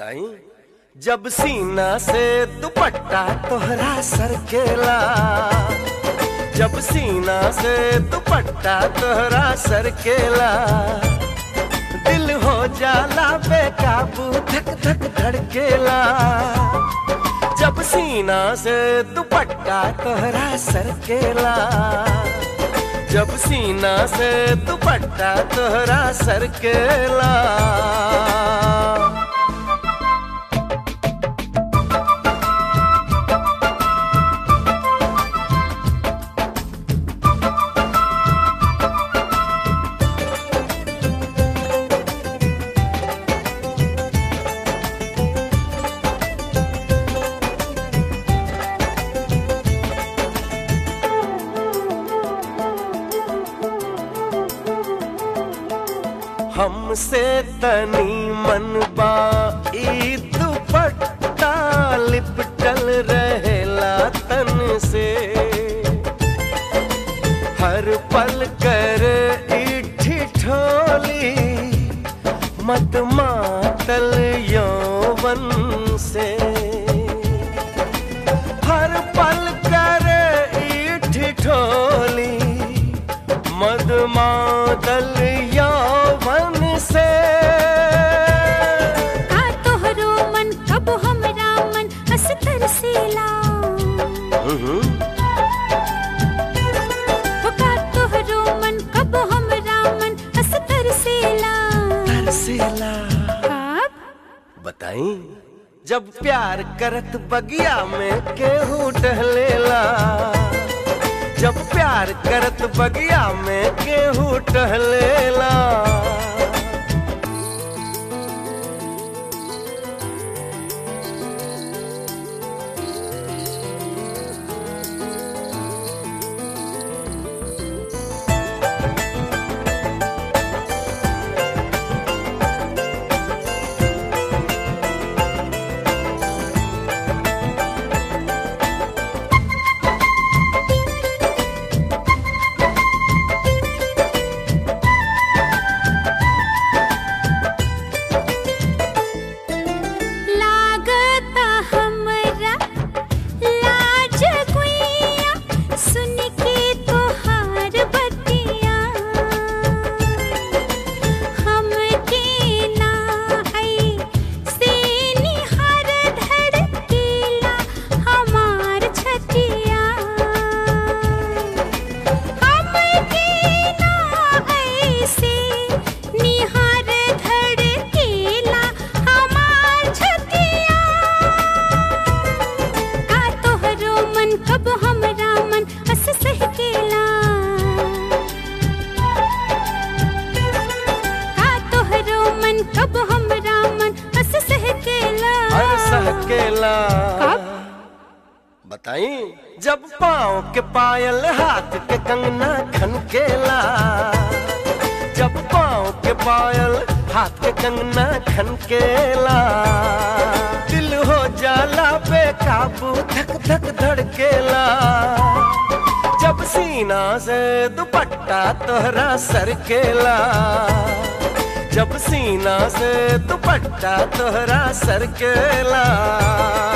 बताई जब सीना से दुपट्टा तोहरा सरकेला जब सीना से दुपट्टा तोहरा सरकेला दिल हो जाला बेकाबू धक धक धड़केला जब सीना से दुपट्टा तोहरा सरकेला जब सीना से दुपट्टा तोहरा सरकेला हमसे तनी मनबा ई दुपट्टा लिपटल रहेला तन से हर पल कर इठी ठोली मत मातल यौवन से हर पल कर इठी ठोली मद मातल यौवन से का तोहरो मन कब हमरा मन हंस तरसेला हम्म, हो का तोहरो मन कब हमरा मन हंस तरसेला तरसेला कब बताई जब प्यार करत बगिया में केहू टहलेला जब प्यार करत बगिया में केहू टहलेला लागता हमरा लाज गुइया सुन के तोहार बतिया हमके ना है से निहार धड़केला हमार छतिया हमके ना ऐसे निहार धड़केला हमार छतिया का तोहरो मन कब हमरा मन हंस सहकेला का तोहरो मन कब हमरा मन हंस सहकेला हर सहकेला कब? बताई जब पाँव के पायल हाथ के कंगना खनकेला जब पाँव के पायल हाथ के कंगना खनकेला दिल हो जाला बेकाबू धक धक धड़केला जब सीना से दुपट्टा तोहरा सरकेला जब सीना से दुपट्टा तोहरा सरकेला